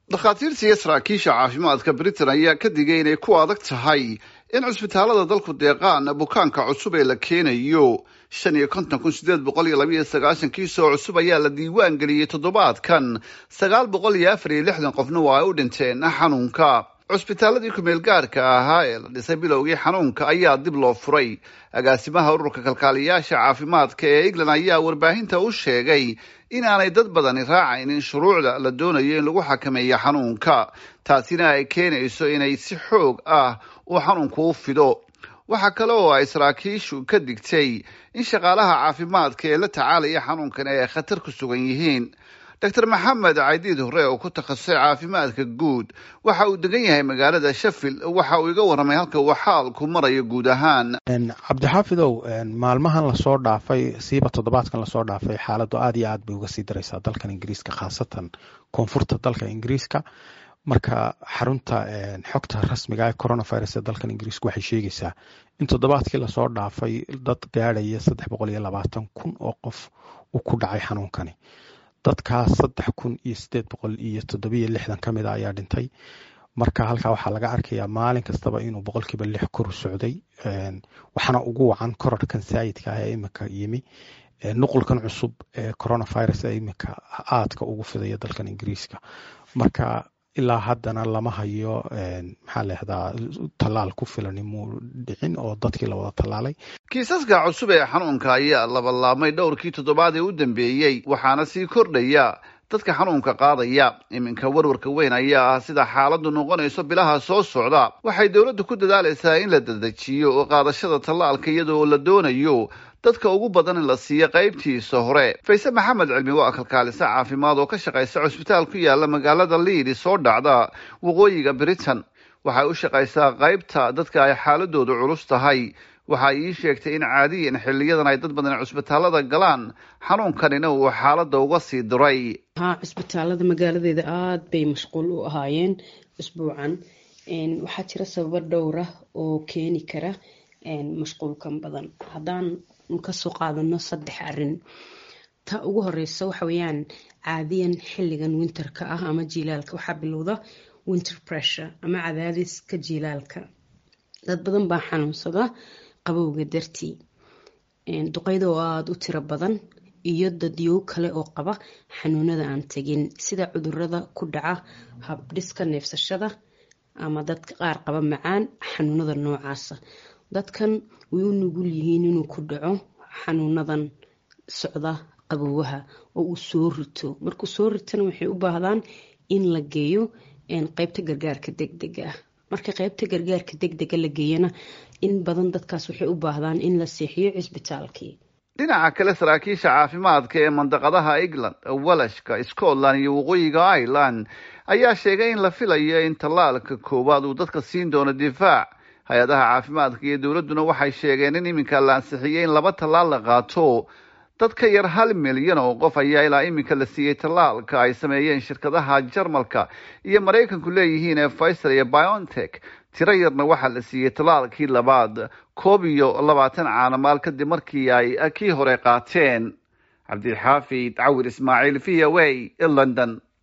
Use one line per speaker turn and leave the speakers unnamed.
dhakhaatiirta iyo saraakiisha caafimaadka britain ayaa ka digay inay ku adag tahay in cusbitaalada dalku deeqaan bukaanka cusub ee la keenayo shan iyo konton kun sideed boqol iyo labaiyo sagaashan kiisoo cusub ayaa la diiwaan geliyey toddobaadkan sagaal boqol iyo afar iyo lixdan qofna waa ay u dhinteen xanuunka cusbitaaladii kumeel gaarka ahaa ee la dhisay bilowgii xanuunka ayaa dib loo furay agaasimaha ururka kalkaaliyaasha caafimaadka ee england ayaa warbaahinta u sheegay inaanay dad badani raacaynin shuruucda la doonayo in lagu xakameeyo xanuunka taasina ay keenayso inay si xoog ah uu xanuunku u fido waxaa kale oo ay saraakiishu ka digtay in shaqaalaha caafimaadka ee la tacaalaya xanuunkan ay khatar ku sugan yihiin doctor maxamed caydiid hore oo ku takhasusay caafimaadka guud waxa uu degan yahay magaalada sheffield waxa uu iga warramay halka uu xaalku marayo guud ahaan
cabdixaafidow maalmahan lasoo dhaafay siiba toddobaadkan lasoo dhaafay xaaladdu aad iyo aad bay uga sii daraysaa dalkan ingiriiska khaasatan koonfurta dalka ingiriiska marka xarunta xogta rasmiga ee coronavirus ee dalkan ingiriiska waxay sheegaysaa in toddobaadkii lasoo dhaafay dad gaadhaya saddex boqol iyo labaatan kun oo qof uu ku dhacay xanuunkani dadkaas saddex kun iyo sideed boqol iyo toddobiyo lixdan ka mid a ayaa dhintay marka halkaa waxaa laga arkayaa maalin kastaba inuu boqolkiiba lix kor socday waxaana ugu wacan korarhkan saayidka ah ee imika yimi nuqulkan cusub ee coronavirus ee imika aadka ugu fidaya dalkan ingiriiska marka ilaa haddana lama hayo maxaa lahdaa tallaal ku filan muu dhicin oo dadkii la wada tallaalay
kiisaska cusub ee xanuunka ayaa labalaabmay dhowrkii toddobaad ee u dambeeyey waxaana sii kordhaya dadka xanuunka qaadaya iminka warwarka weyn ayaa ah sida xaaladdu noqonayso bilaha soo socda waxay dowladdu ku dadaalaysaa in la dedejiyo oo qaadashada tallaalka iyadoo la doonayo dadka ugu badan in la siiyo qaybtiisa hore fayse maxamed cilmi waa kalkaalisa caafimaad oo ka shaqaysa cusbitaal ku yaala magaalada liidi soo dhacda waqooyiga britain waxay u shaqaysaa qaybta dadka ay xaaladoodu culus tahay waxa ii sheegtay in caadiyan xiliyadan ay dad badan cusbitaalada galaan xanuunkanina uu xaaladda uga sii diray
haa cusbitaalada magaaladeeda aada bay mashquul u ahaayeen usbuucan waxaa jira sababo dhowra oo keeni kara mashquulkan badan haddaan kasoo qaadano saddex arin ta ugu horeysa waxa weyaan caadiyan xiligan winterka ah ama jiilaalka waxaa bilowda winter pressure ama cadaadiska jiilaalka dad badan baa xanuunsada qabowga dartii duqeyda oo aada u tiro badan iyo dadyow kale oo qaba xanuunada aan tegin sida cudurada ku dhaca habdhiska neefsashada ama dadka qaar qaba macaan xanuunada noocaasa dadkan way u nugul yihiin inuu ku dhaco xanuunadan socda qaboowaha oo uu soo rito markuu soo ritana waxay u baahdaan in la geeyo qeybta gargaarka degdega ah marka qeybta gargaarka degdega la geeyana in badan dadkaas waxay u baahdaan in la seexiyo cisbitaalkii
dhinaca kale saraakiisha caafimaadka ee mandaqadaha england walashka scotland iyo waqooyiga ireland ayaa sheegay in la filayo in tallaalka koowaad uu dadka siin doono difaac hay-adaha caafimaadka iyo dowladduna waxay sheegeen in iminka la ansixiyey in laba tallaal la qaato dad ka yar hal milyan oo qof ayaa ilaa iminka la siiyey tallaalka ay sameeyeen shirkadaha jarmalka iyo maraykanku leeyihiin ee pfizer iyo biontech tiro yarna waxaa la siiyey tallaalkii labaad koob iyo labaatan caanamaal kadib markii ay kii hore qaateen cabdixaafid cawir ismaaciil v o a london